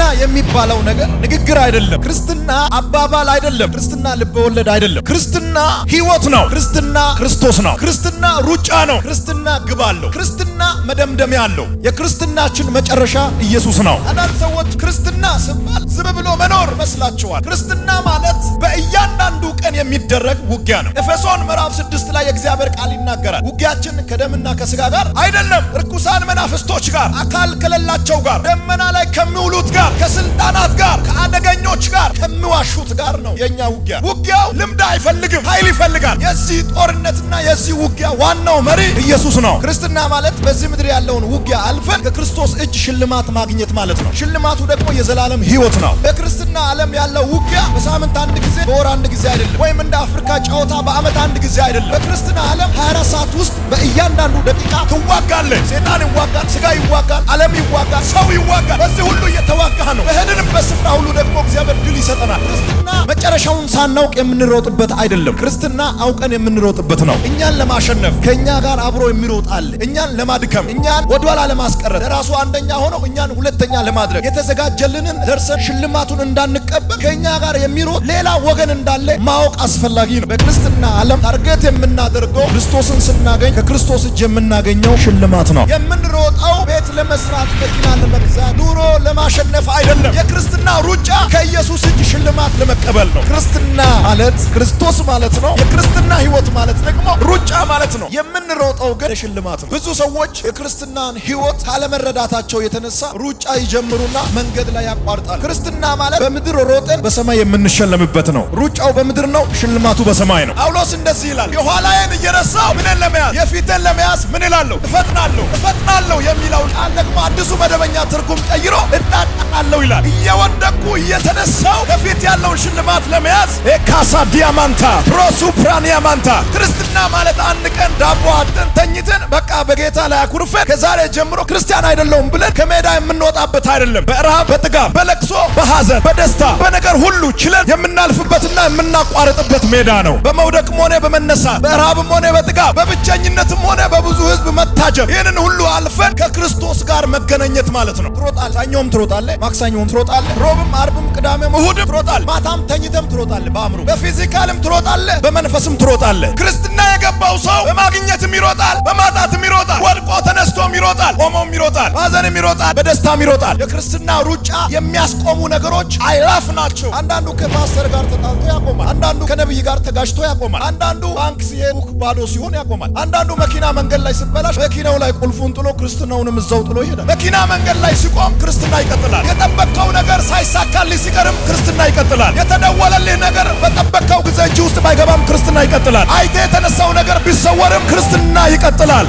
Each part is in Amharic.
ክርስትና የሚባለው ነገር ንግግር አይደለም። ክርስትና አባባል አይደለም። ክርስትና ልበወለድ አይደለም። ክርስትና ህይወት ነው። ክርስትና ክርስቶስ ነው። ክርስትና ሩጫ ነው። ክርስትና ግብ አለው። ክርስትና መደምደሚያ አለው። የክርስትናችን መጨረሻ ኢየሱስ ነው። አንዳንድ ሰዎች ክርስትና ሲባል ዝም ብሎ መኖር መስላችኋል። ክርስትና ማለት በእያንዳንዱ ቀን የሚደረግ ውጊያ ነው። ኤፌሶን ምዕራፍ ስድስት ላይ የእግዚአብሔር ቃል ይናገራል። ውጊያችን ከደምና ከስጋ ጋር አይደለም፣ ርኩሳን መናፍስቶች ጋር፣ አካል ከሌላቸው ጋር፣ ደመና ላይ ከሚውሉት ጋር፣ ከስልጣናት ጋር፣ ከአደገኞች ጋር፣ ከሚዋሹት ጋር ነው የእኛ ውጊያ። ውጊያው ልምድ አይፈልግም፣ ኃይል ይፈልጋል። የዚህ ጦርነትና የዚህ ውጊያ ዋናው መሪ ኢየሱስ ነው። ክርስትና ማለት በዚህ ምድር ያለውን ውጊያ አልፈን ከክርስቶስ እጅ ሽልማት ማግኘት ማለት ነው። ሽልማቱ ደግሞ የዘላለም ህይወት ነው። በክርስትና ዓለም ያለው ውጊያ በሳምንት አንድ ጊዜ፣ በወር አንድ ጊዜ አይደለም፣ ወይም እንደ አፍሪካ ጨዋታ በአመት አንድ ጊዜ አይደለም። በክርስትና ዓለም 24 ሰዓት ውስጥ በእያንዳንዱ ደቂቃ ትዋጋለህ። ሴጣን ይዋጋል፣ ስጋ ይዋጋል፣ ዓለም ይዋጋል፣ ሰው ይዋጋል። በዚህ ሁሉ እየተዋጋህ ነው። በሄድንበት ስፍራ ሁሉ ደግሞ እግዚአብሔር ድል ይሰጠናል። ክርስትና መጨረሻውን ሳናውቅ የምንሮጥበት አይደለም። ክርስትና አውቀን የምንሮጥበት ነው። እኛን ለማሸነፍ ከእኛ ጋር አብሮ የሚሮጥ አለ። እኛን ለማድከም፣ እኛን ወደኋላ ለማስቀረት፣ ለራሱ አንደኛ ሆኖ እኛን ሁለተኛ ለማድረግ የተዘጋጀልንን ደርሰን ሽልማቱን እንዳንቀበል ከእኛ ጋር የሚሮጥ ሌላ ወገን እንዳለ ማወቅ አስፈላጊ ነው። በክርስትና ዓለም ታርጌት የምናደርገው ክርስቶስን ስናገኝ ከክርስቶስ እጅ የምናገኘው ሽልማት ነው። የምንሮጠው ቤት ለመስራት፣ መኪና ለመግዛት፣ ኑሮ ለማሸነፍ አይደለም። የክርስትና ሩጫ ከኢየሱስ እጅ ሽልማት ለመቀበል ነው። ክርስትና ማለት ክርስቶስ ማለት ነው። የክርስትና ህይወት ማለት ደግሞ ሩጫ ማለት ነው። የምንሮጠው ግን ለሽልማት ነው። ብዙ ሰዎች የክርስትናን ህይወት ካለመረዳታቸው የተነሳ ሩጫ ይጀምሩና መንገድ ላይ ያቋርጣል። ክርስትና ማለት በምድር ሮጠን በሰማይ የምንሸለምበት ነው። ሩጫው በምድር ነው፣ ሽልማቱ በሰማይ ነው። ጳውሎስ እንደዚህ ይላል፣ የኋላዬን እየረሳው ምንን ለመያዝ የፊትን ለመያዝ ምን እላለሁ? እፈጥናለሁ። እፈጥናለሁ የሚለው ቃል ደግሞ አዲሱ መደበኛ ትርጉም ቀይሮ እጣጣላለሁ ይላል። እየወደቅኩ እየተነሳው ከፊት ያለውን ሽልማት ለመያዝ ካሳ ዲያማንታ ፕሮሱፕራኒያማንታ ክርስትና ማለት አንድ ቀን ዳቦ አጥን ተኝተን በቃ በጌታ ላይ አኩርፈን ከዛሬ ጀምሮ ክርስቲያን አይደለሁም ብለን ከሜዳ የምንወጣበት አይደለም። በረሃብ፣ በጥጋብ፣ በለቅሶ፣ በሐዘን፣ በደስታ፣ በነገር ሁሉ ችለን የምናልፍበትና የምናቋርጥበት ሜዳ ነው። በመውደቅም ሆነ በመነሳት በረሃብም ሆነ በጥጋብ በብቸኝነትም ሆነ በብዙ ህዝብ መታጀብ ይህንን ሁሉ አልፈን ከክርስቶስ ጋር መገናኘት ማለት ነው። ትሮጣለህ፣ ሰኞም ትሮጣለህ፣ ማክሰኞም ትሮጣለህ፣ ሮብም፣ አርብም፣ ቅዳሜም እሁድም ትሮጣለህ፣ ማታም ተኝተም ትሮጣለህ። በአእምሮ በፊዚካልም ትሮጣለህ፣ በመንፈስም ትሮጣለህ። ክርስትና የገባው ሰው በማግኘትም ይሮጣል፣ በማጣትም ይሮጣል፣ ወድቆ ተነስቶም ይሮጣል፣ ቆሞም ይሮጣል፣ በሐዘንም ይሮጣል፣ በደስታም ይሮጣል። የክርስትና ሩጫ የሚያስቆሙ ነገሮች አይላፍ ናቸው። አንዳንዱ ከፓስተር ጋር ተጣልቶ ያቆማል። አንዳንዱ ከነቢይ ጋር ተጋጭቶ ያቆማል። አንዳንዱ ባንክ ሲሄድ ቡክ ባዶ ሲሆን ያቆማል። አንዳንዱ መኪና መንገድ ላይ ሲበላሽ መኪናው ላይ ቁልፉን ጥሎ ክርስትናውንም እዛው ጥሎ ይሄዳል። መኪና መንገድ ላይ ሲቆም ክርስትና ይቀጥላል። የጠበቅከው ነገር ሳይሳካልህ ሲቀርም ክርስትና ይቀጥላል። የተደወለልህ ነገር በጠበቅከው ጊዜ እጅ ውስጥ ባይገባም ክርስትና ይቀጥላል። አይተ የተነሳው ነገር ቢሰወርም ክርስትና ይቀጥላል።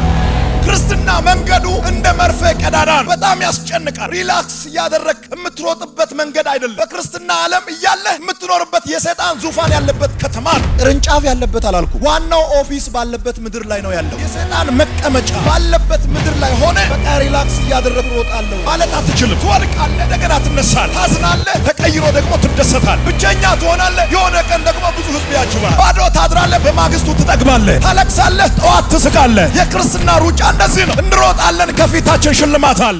ክርስትና መንገዱ እንደ መርፌ ቀዳዳ ነው። በጣም ያስጨንቃል። ሪላክስ እያደረግ የምትሮጥበት መንገድ አይደለም። በክርስትና ዓለም እያለህ የምትኖርበት የሰይጣን ዙፋን ያለበት ከተማ ነው። ቅርንጫፍ ያለበት አላልኩ። ዋናው ኦፊስ ባለበት ምድር ላይ ነው ያለው። የሰይጣን መቀመጫ ባለበት ምድር ላይ ሆነ በቃ ሪላክስ እያደረግ ሮጣለሁ ማለት አትችልም። ትወድቃለህ፣ እንደገና ትነሳለህ፣ ታዝናለህ፣ ተቀይሮ ደግሞ ትደሰታል። ብቸኛ ትሆናለህ። የሆነ ቀን ደግሞ ብዙ ህዝብ ያጅባል። ባዶ ታድራለህ፣ በማግስቱ ትጠግባለህ፣ ታለቅሳለህ፣ ጠዋት ትስቃለህ። የክርስትና ሩጫ እንደዚህ ነው። እንሮጣለን፣ ከፊታችን ሽልማት አለ።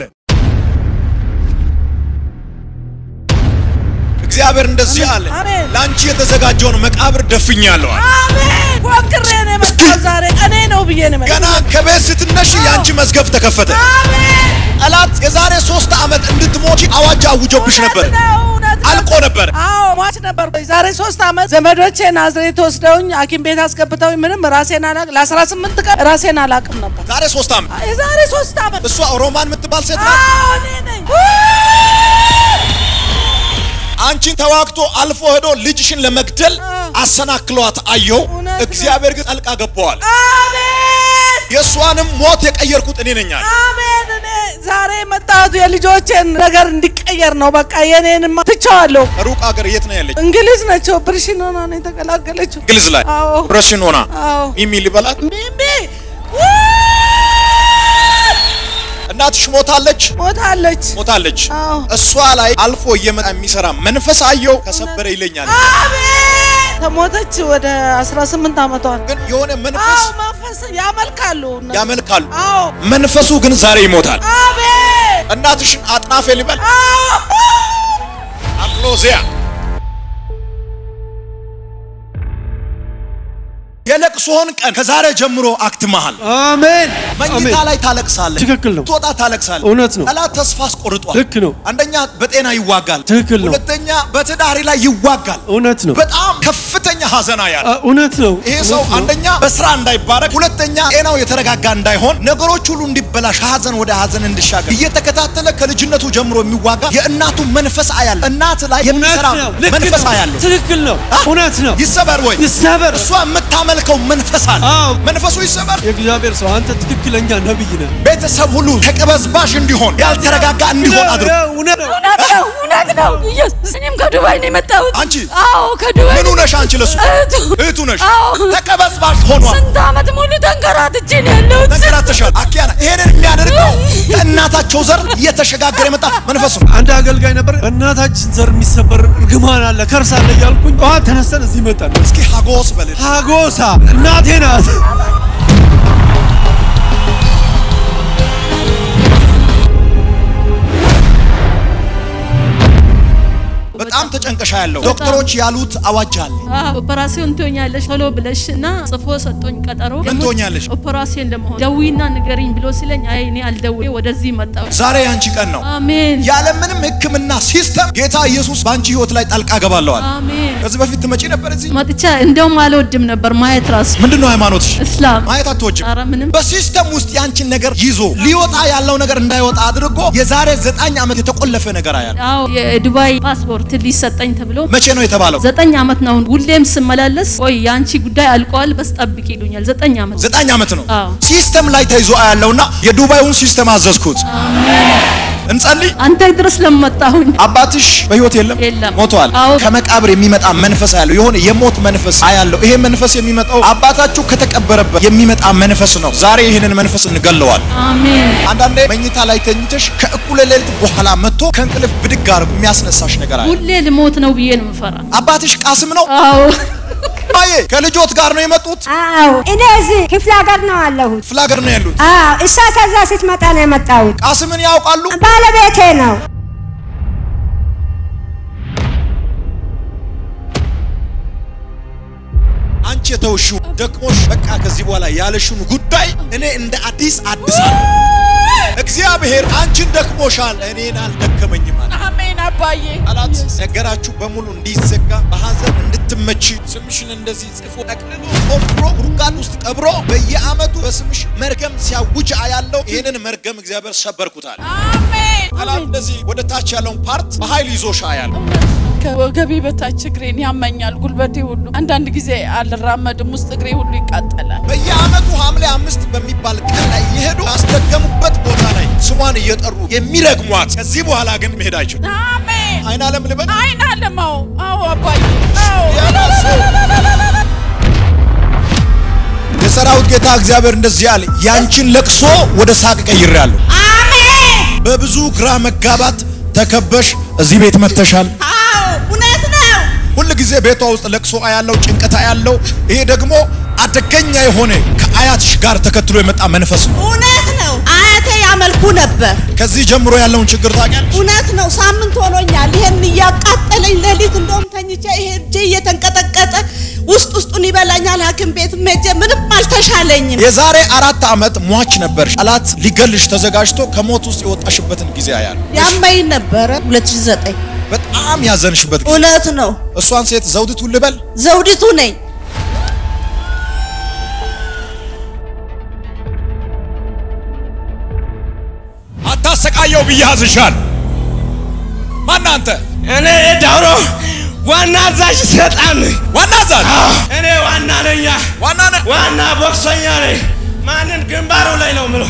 እግዚአብሔር እንደዚህ አለ፣ አሜን። ለአንቺ የተዘጋጀውን መቃብር ደፍኛለሁ አለ። አሜን። ፎክሬ ነው የመጣሁት ዛሬ እኔ ነው ብዬ ነው የመጣሁት። ገና ከቤት ስትነሽ የአንቺ መዝገብ ተከፈተ። አሜን። ጠላት የዛሬ ሶስት ዓመት እንድትሞቺ አዋጅ አውጆብሽ ነበር። እውነት ነው፣ እውነት ነው። አልቆ ነበር። አዎ ሟች ነበር። ዛሬ ሶስት ዓመት ዘመዶቼ ናዝሬት ወስደውኝ ሐኪም ቤት አስገብተውኝ ምንም ራሴን አላቅ ለ18 ቀን ራሴን አላቅም ነበር። ዛሬ ሶስት ዓመት የዛሬ ሶስት ዓመት እሷ ሮማን የምትባል ሴት ናት። አዎ እኔ ነኝ። አንቺን ተዋግቶ አልፎ ሄዶ ልጅሽን ለመግደል አሰናክሏት አየው። እውነት ነው። እግዚአብሔር ግን ጣልቃ ገባዋል። አሜን የእሷንም ሞት የቀየርኩት እኔ ነኝ አለ። አሜን። እኔ ዛሬ የመጣሁት የልጆቼን ነገር እንዲቀየር ነው። በቃ የኔንማ ትቼዋለሁ። ሩቅ ሀገር የት ነው ያለች? እንግሊዝ ነች። ኦፕሬሽን ሆና ነው የተገላገለችው። እንግሊዝ ላይ አዎ ኦፕሬሽን ሆና አዎ ሚሚ ሊበላት ሚሚ እናትሽ ሞታለች ሞታለች። ሞታለች። አዎ እሷ ላይ አልፎ እየመጣ የሚሰራ መንፈስ አየው ከሰበረ ይለኛል። አሜን። ከሞተች ወደ 18 ዓመቷን ግን የሆነ መንፈስ አዎ መንፈስ ያመልካሉ እነሱ። ያመልካሉ። አዎ መንፈሱ ግን ዛሬ ይሞታል። አሜን እናትሽን አጥናፌ ልበል አፕሎዚያ የለቅሶህን ቀን ከዛሬ ጀምሮ አክትመሃል። አሜን መኝታ አሜን። ላይ ታለቅሳለህ፣ ትክክል ነው። ትወጣ ታለቅሳለህ። እውነት ነው። ጠላት ተስፋ አስቆርጧል። ልክ ነው። አንደኛ በጤና ይዋጋል፣ ትክክል ነው። ሁለተኛ በትዳሪ ላይ ይዋጋል። እውነት ነው። በጣም ከፍተኛ ሀዘና ያለ አ- እውነት ነው። ይሄ ሰው እውነት ነው። አንደኛ በስራ እንዳይባረክ፣ ሁለተኛ ጤናው የተረጋጋ እንዳይሆን፣ ነገሮች ሁሉ እንዲበላሽ፣ ሀዘን ወደ ሀዘን እንዲሻገር እየተከታተለ ከልጅነቱ ጀምሮ የሚዋጋ የእናቱ መንፈስ አያለ እናት ላይ እውነት የሚሰራ ነው። ልክ መንፈስ ነው። አያለሁ። ትክክል ነው። አ? እውነት ነው። ይሰበር ወይ ይሰበር። እሷ የምታመልከው መንፈስ አለ። አዎ። መንፈሱ ይሰበር። የእግዚአብሔር ሰው አንተ ትክክለኛ ነብይ ነህ። ቤተሰብ ሁሉ ተቀበዝባዥ እንዲሆን ያልተረጋጋ እንዲሆን አድርጎ እውነት ነው። እውነት ነው፣ እውነት ነው። ኢየሱስ እኔም ከዱባይ ነው የመጣሁት። አንቺ? አዎ ከዱባይ ምኑ ነሽ አንቺ? ለሱ እህቱ እህቱ ነሽ። አዎ። ተቀበዝባዥ ሆኗል። ስንት ዓመት ሙሉ ተንከራትቼ ነው ያለሁት። ተንከራተሻል። አኪያና ይሄንን የሚያደርገው ከእናታቸው ዘር እየተሸጋገረ የመጣ መንፈስ ነው። አንድ አገልጋይ ነበር። እናታችን ዘር የሚሰበር እርግማን አለ ከርስ አለ እያልኩኝ ጠዋት ተነስተን እዚህ መጣን። እስኪ ሀጎስ በልል ሀጎሳ እናቴ ናት። በጣም ተጨንቀሻ ያለው ዶክተሮች ያሉት አዋጅ አለ። አዎ ኦፐራሲዮን ትሆኛለሽ ቶሎ ብለሽ እና ጽፎ ሰጦኝ ቀጠሮ ምን ትሆኛለሽ? ኦፐራሲዮን ለመሆን ደዊና ንገሪኝ ብሎ ሲለኝ አይ እኔ አልደውዬ ወደዚህ መጣሁ። ዛሬ ያንቺ ቀን ነው። አሜን ያለምንም ሕክምና ሲስተም ጌታ ኢየሱስ በአንቺ ህይወት ላይ ጣልቃ ገባለዋል። አሜን። ከዚህ በፊት ትመጪ ነበር እዚህ? መጥቻ እንደውም አልወድም ነበር ማየት ራሱ ምንድን ነው ሃይማኖትሽ? እስላም ማየት አትወጅም። ኧረ ምንም በሲስተም ውስጥ ያንቺን ነገር ይዞ ሊወጣ ያለው ነገር እንዳይወጣ አድርጎ የዛሬ ዘጠኝ ዓመት የተቆለፈ ነገር አያል። አዎ የዱባይ ፓስፖርት ሊሰጠኝ ተብሎ መቼ ነው የተባለው? ዘጠኝ ዓመት ነው። ሁሌም ስመላለስ ቆይ የአንቺ ጉዳይ አልቋል በስ ጠብቅ ይሉኛል። ዘጠኝ ዓመት ዘጠኝ ዓመት ነው። አዎ። ሲስተም ላይ ተይዞ አያለውና የዱባዩን ሲስተም አዘዝኩት። እንጸልይ። አንተ ድረስ ለመጣሁኝ አባትሽ በህይወት የለም የለም። ሞተዋል። አዎ። ከመቃብር የሚመጣ መንፈስ አያለው። የሆነ የሞት መንፈስ አያለው። ይሄ መንፈስ የሚመጣው አባታችሁ ከተቀበረበት የሚመጣ መንፈስ ነው። ዛሬ ይህንን መንፈስ እንገለዋል። አሜን። አንዳንዴ መኝታ ላይ ተኝተሽ ከእኩለ ሌሊት በኋላ መጥቶ ከእንቅልፍ ብድግ አድርጎ የሚያስነሳሽ ነገር አለ። ሁሌ ልሞት ነው ብዬ ነው የምፈራ። አባትሽ ቃስም ነው። አዎ አዬ ከልጆት ጋር ነው የመጡት። አዎ እኔ እዚህ ክፍለ ሀገር ነው አለሁት። ክፍለ ሀገር ነው ያሉት። አዎ እሷ ከዛ ስትመጣ ነው የመጣሁት። ቃስምን ያውቃሉ። ባለቤቴ ነው። አንቺ የተውሽው ደክሞሽ በቃ ከዚህ በኋላ ያለሽውን ጉዳይ እኔ እንደ አዲስ አድሳለሁ። እግዚአብሔር አንቺን ደክሞሻል፣ እኔን አልደከመኝም አለ። አሜን አባዬ። ጠላት ነገራችሁ በሙሉ እንዲዘጋ በሐዘን እንድትመቺ ስምሽን እንደዚህ ጽፎ ጠቅልሎ ቆፍሮ ጉድጓድ ውስጥ ቀብሮ በየዓመቱ በስምሽ መርገም ሲያውጅ አያለው። ይህንን መርገም እግዚአብሔር ሰበርኩታል። አሜን። ጠላት እንደዚህ ወደ ታች ያለውን ፓርት በኃይል ይዞሽ አያለው። ከወገቤ በታች እግሬን ያመኛል፣ ጉልበቴ ሁሉ። አንዳንድ ጊዜ አልራመድም፣ ውስጥ እግሬ ሁሉ ይቃጠላል። በየዓመቱ ሐምሌ አምስት በሚባል ቀን ላይ የሄዱ ያስደገሙበት ቦታ ላይ ስሟን እየጠሩ የሚረግሟት ከዚህ በኋላ ግን መሄድ አይችሉም። አሜን። አይን አለም ልበል አይን አለማው። አዎ አባዬ። አዎ ያላሰ የሰራዊት ጌታ እግዚአብሔር እንደዚህ አለ፣ ያንቺን ለቅሶ ወደ ሳቅ ቀይሬያለሁ። አሜን። በብዙ ግራ መጋባት ተከበሽ እዚህ ቤት መጥተሻል። አዎ እውነት ነው። ሁል ጊዜ ቤቷ ውስጥ ለቅሶ ያለው ጭንቀት ያለው ይሄ ደግሞ አደገኛ የሆነ ከአያትሽ ጋር ተከትሎ የመጣ መንፈስ ነው። እውነት ነው። አያቴ ያመልኩ ነበር። ከዚህ ጀምሮ ያለውን ችግር ታውቂያለሽ። እውነት ነው። ሳምንት ሆኖኛል። ይሄን እያቃጠለኝ ሌሊት እንደውም ተኝቼ ይሄ እጄ እየተንቀጠቀጠ ውስጥ ውስጡን ይበላኛል። ሐኪም ቤት ሄጄ ምንም አልተሻለኝም። የዛሬ አራት ዓመት ሟች ነበር። ጠላት ሊገልሽ ተዘጋጅቶ ከሞት ውስጥ የወጣሽበትን ጊዜ አያል ያመኝ ነበረ 2009 በጣም ያዘንሽበት ጊዜ እውነት ነው። እሷን ሴት ዘውዲቱ ልበል ዘውዲቱ ነኝ። አታሰቃየው ብዬ አዝሻል። ማን አንተ? እኔ ዳውሮ ዋና አዛዥ ሰይጣን ነኝ። ዋና አዛዥ እኔ ዋና ነኛ፣ ዋና ነህ። ዋና ቦክሰኛ ነኝ። ማንን ግንባሩ ላይ ነው ምለው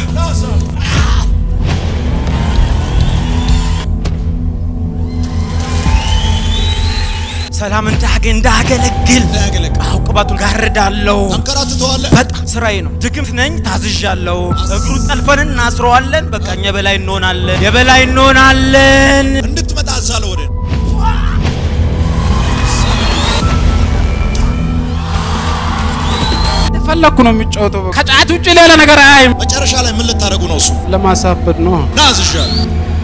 ሰላም እንዳገ እንዳገለግል እንዳያገለግል። አዎ ቅባቱን ጋርዳለሁ። አንከራትተዋለህ። በጣም ስራዬ ነው። ድግምት ነኝ፣ ታዝዣለሁ። እግሩ ጠልፈን እናስረዋለን። በቃ እኛ የበላይ እንሆናለን፣ የበላይ እንሆናለን። እንድትመጣ አዛለሁ ወደ እንደፈለኩ ነው የሚጫወተው። በቃ ከጫት ውጭ ሌላ ነገር አያይም። መጨረሻ ላይ ምን ልታደርጉ ነው? እሱ ለማሳበድ ነው። ና አዝዣለሁ።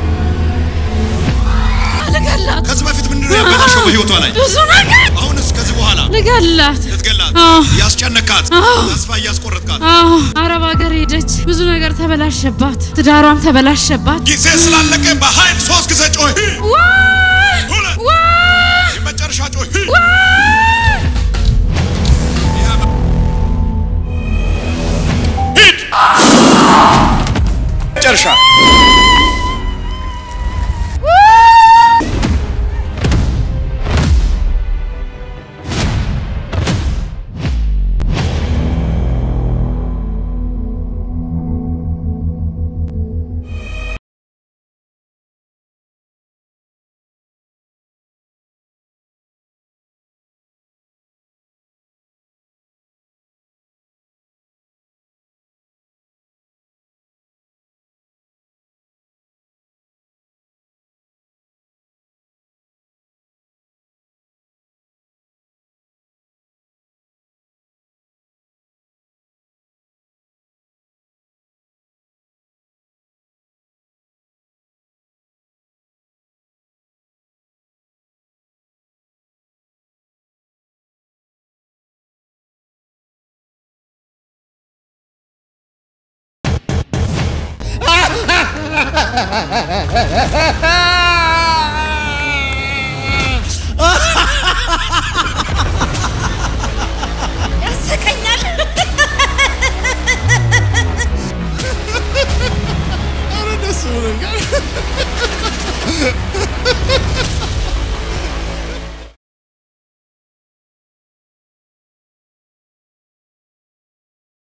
ልገላት ከዚህ በፊት ምንድን ነው ያበላሸው በህይወቷ ላይ? ብዙ ነገር አሁንስ ከዚህ በኋላ ልገላት ልትገላት አዎ። ያስጨነካት አዎ። ተስፋ እያስቆረጥካት አዎ አረብ ሀገር ሄደች። ብዙ ነገር ተበላሸባት። ትዳሯም ተበላሸባት። ጊዜ ስላለቀ በኃይል ሶስት ጊዜ ጮህ። ዋይ! ሁለት ዋይ! የመጨረሻ ጮህ። ሂድ መጨረሻ